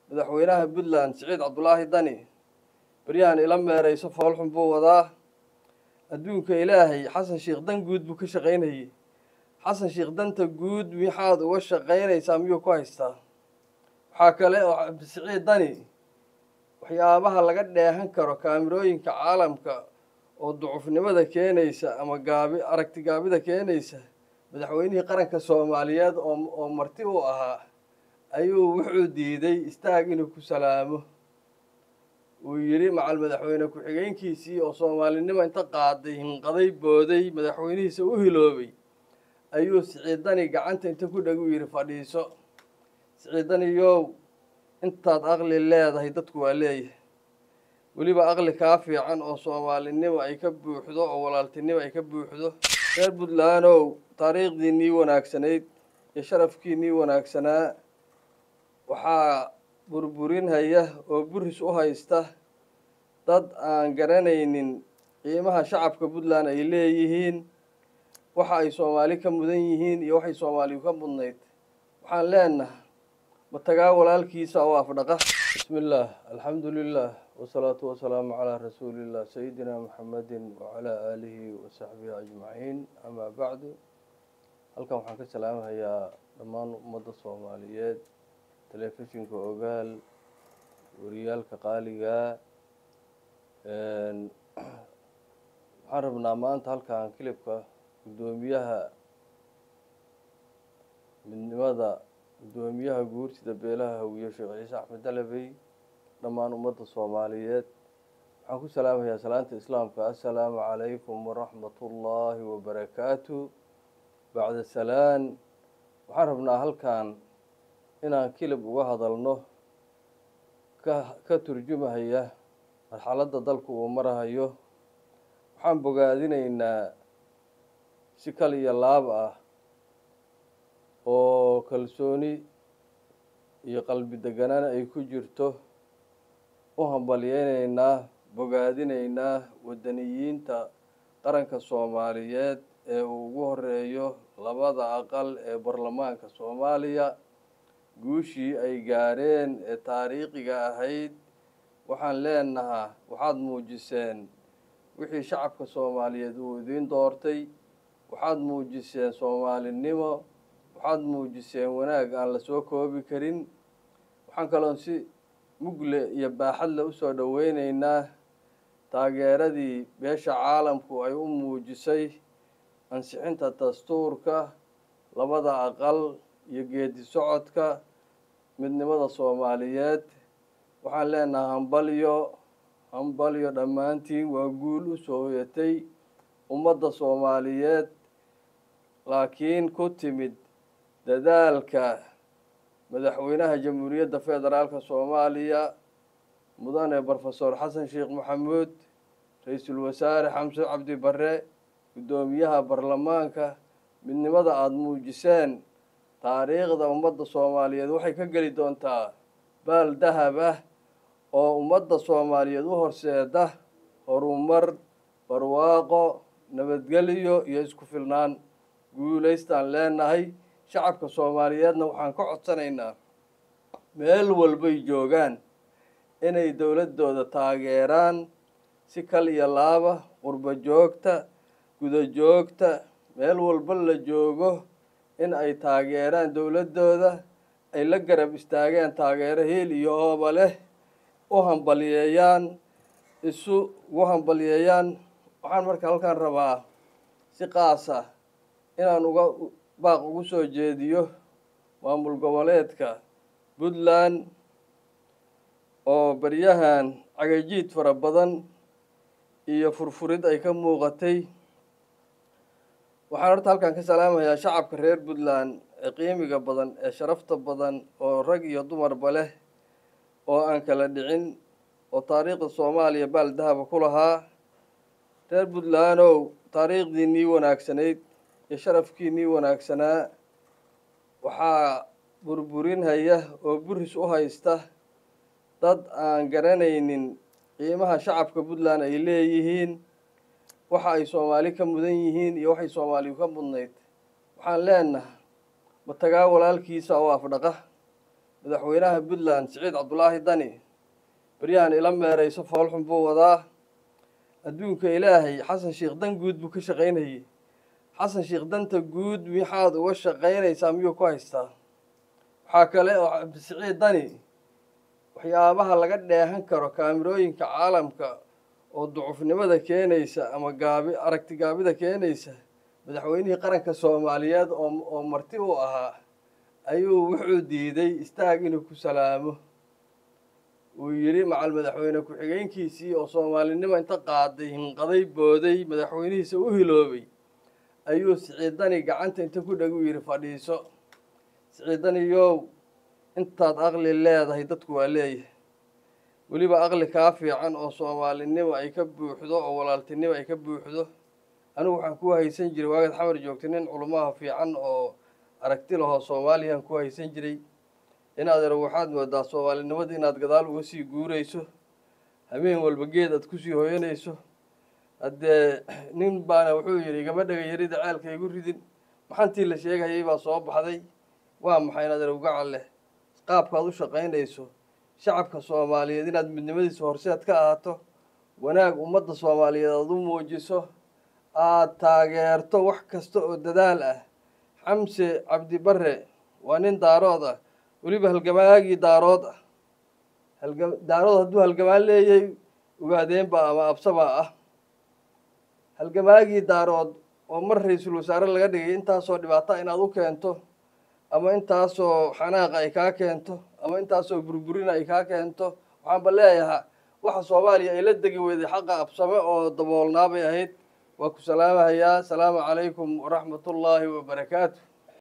madaxweynaha puntland siciid cabdulaahi dani beryahan ila meerayso foolxun buu wadaa adduunka ilaahay xasan sheekh dan guud buu ka shaqaynayay xasan sheekh danta guud maxaad uga shaqaynaysaa miyuu ku haystaa waxaa kale oo siciid dani waxyaabaha laga dheehan karo kaamirooyinka caalamka oo ducufnimada keenaysa ama gaabi aragti gaabida keenaysa madaxweynihii qaranka soomaaliyeed oo oo marti u ahaa ayuu wuxuu diiday istaag inuu ku salaamo uu yidhi macal madaxweyne ku-xigeenkiisii oo soomaalinimo inta qaaday hinqaday booday madaxweynihiisa u hiloobay ayuu siciidani gacanta inta ku dheg u yidhi fadhiiso siciidaniyow intaad aqli leedahay dadku waa leeyahay weliba aqli kaa fiican oo soomaalinimo ay ka buuxdo oo walaaltinimo ay ka buuxdo reer puntlandow taariikhdiinnii wanaagsanayd iyo sharafkiinnii wanaagsanaa waxaa burburinhaya oo buris u haysta dad aan garanaynin qiimaha shacabka puntland ay leeyihiin waxa ay soomaali ka mudan yihiin iyo waxay soomaaliyu ka mudnayd waxaan leenaha matagaa walaalkiisa oo afdhaqa bismi illaah alxamdu lilah wasalaatu wasalaamu calaa rasuulillah sayidina muxamedin wacalaa aalihi wasaxbihi ajmaciin amaa bacdu halkan waxaan ka salaamahayaa dhammaan ummadda soomaaliyeed telefishinka ogaal wariyaalka qaaligaa waxaan rabnaa maanta halkan kilibka guddoomiyaha midnimada guddoomiyaha guurtida beelaha hawiye sheekh ciise axmed dalabey dhammaan ummadda soomaaliyeed waxaan ku salaamayaa salaanta islaamka assalaamu calaykum waraxmatullaahi wabarakaatu bacda salaan waxaan rabnaa halkan inaan kilib uga hadalno ka ka turjumahaya marxaladda dalku uu marahayo waxaan bogaadinaynaa si kal iyo laab ah oo kalsooni iyo qalbi deganaan ay ku jirto u hambalyeynaynaa bogaadinaynaa waddaniyiinta qaranka soomaaliyeed ee uu ugu horeeyo labada aqal ee baarlamaanka soomaaliya guushii ay gaareen ee taariikhiga ahayd waxaan leenahaa waxaad muujiseen wixii shacabka soomaaliyeed uu idiin doortay waxaad muujiseen soomaalinimo waxaad muujiseen wanaag aan la soo koobi karin waxaan kaloon si mugle iyo baaxadle usoo dhoweyneynaa taageeradii beesha caalamku ay u muujisay ansixinta dastuurka labada aqal iyo geedi socodka midnimada soomaaliyeed waxaan leenahay hambalyo hambalyo dhammaantiin waa guul u soo hoyatay ummadda soomaaliyeed laakiin ku timid dadaalka madaxweynaha jamhuuriyadda federaalka soomaaliya mudane brofesor xasan sheekh maxamuud ra-iisul wasaare xamse cabdi barre guddoomiyaha baarlamaanka midnimada aada muujiseen taariikhda ummadda soomaaliyeed waxay ka geli doontaa baal dahab ah oo ummadda soomaaliyeed u horseeda horumar barwaaqo nabadgelyo iyo isku filnaan guulaystaan leenahay shacabka soomaaliyeedna waxaan ka codsanaynaa meel walbay joogaan inay dowladdooda taageeraan si kal iyo laaba qurbo joogta guda joogta meel walba la joogo in ay taageeraan dowladdooda ay la garab istaageen taageero hiil iyo ooba leh u hambalyeeyaan isu ugu hambalyeeyaan waxaan marka halkan rabaa si qaasa inaan uga baaq ugu soo jeediyo maamul goboleedka puntland oo baryahan cagajiid fara badan iyo furfurid ay ka muuqatay waxaan horta halkan ka salaamayaa shacabka reer puntland ee qiimiga badan ee sharafta badan oo rag iyo dumarba leh oo aan kala dhicin oo taariikhda soomaaliya baal dahaba ku lahaa reer puntlandow taariikhdiinnii wanaagsanayd iyo sharafkiinnii wanaagsanaa waxaa burburinhaya oo buris u haysta dad aan garanaynin qiimaha shacabka puntland ay leeyihiin waxa ay soomaali ka mudan yihiin iyo waxay soomaaliyu ka mudnayd waxaan leenaha matagaa walaalkiisa oo afdhaqa madaxweynaha puntland siciid cabdulaahi dani baryahan ila meerayso foolxun buu wadaa adduunka ilaahay xasan sheekh dan guud buu ka shaqaynayay xasan sheekh danta guud maxaad uga shaqaynaysaa miyuu ku haystaa waxaa kale oo siciid dani waxyaabaha laga dheehan karo kaamirooyinka caalamka oo ducufnimada keenaysa ama gaabi aragti gaabida keenaysa madaxweynihii qaranka soomaaliyeed oo oo marti u ahaa ayuu wuxuu diiday istaag inuu ku salaamo uu yidhi macal madaxweyne ku-xigeenkiisii oo soomaalinimo inta qaaday hinqaday booday madaxweynihiisa u hiloobay ayuu siciidani gacanta inta ku dheg u yidhi fadhiiso siciidaniyow intaad aqli leedahay dadku waa leeyahay weliba aqli kaa fiican oo soomaalinimo ay ka buuxdo oo walaaltinimo ay ka buuxdo anigu waxaan ku haysan jiray waagaad xamar joogtay nin culumaha fiican oo aragti lahoo soomaaliyaan ku haysan jiray inaad ero waxaad moodaa soomaalinimada inaad gadaal uga sii guurayso habeen walba geed aad kusii hoyanayso haddee nin baana wuxuu yidhi igama dhega yarida ceelka igu ridin maxantii la sheegayay baa soo baxday waa maxay inaad ero gacal leh qaabkaad u shaqaynayso shacabka soomaaliyeed inaad midnimadiisa horseed ka ahaato wanaag ummadda soomaaliyeed aad u muujiso aad taageerto wax kasta oo dadaal ah xamse cabdi bare waa nin daarood ah weliba halgamaagii daarood ah halga daarood hadduu halgamaan leeyay ogaadeenba ama absabaa ah halgamaagii daarood oo mar ra-iisul wasaare laga dhigay intaasoo dhibaata inaad u keento ama intaasoo xanaaqa ay kaa keento ama intaasoo burburina ay kaa keento waxaanba leeyahaa waxa soomaaliya ay la degi weyday xaqa absame oo daboolnaabay ahayd waa ku salaamahayaa asalaamu calaykum waraxmatullaahi wabarakaatu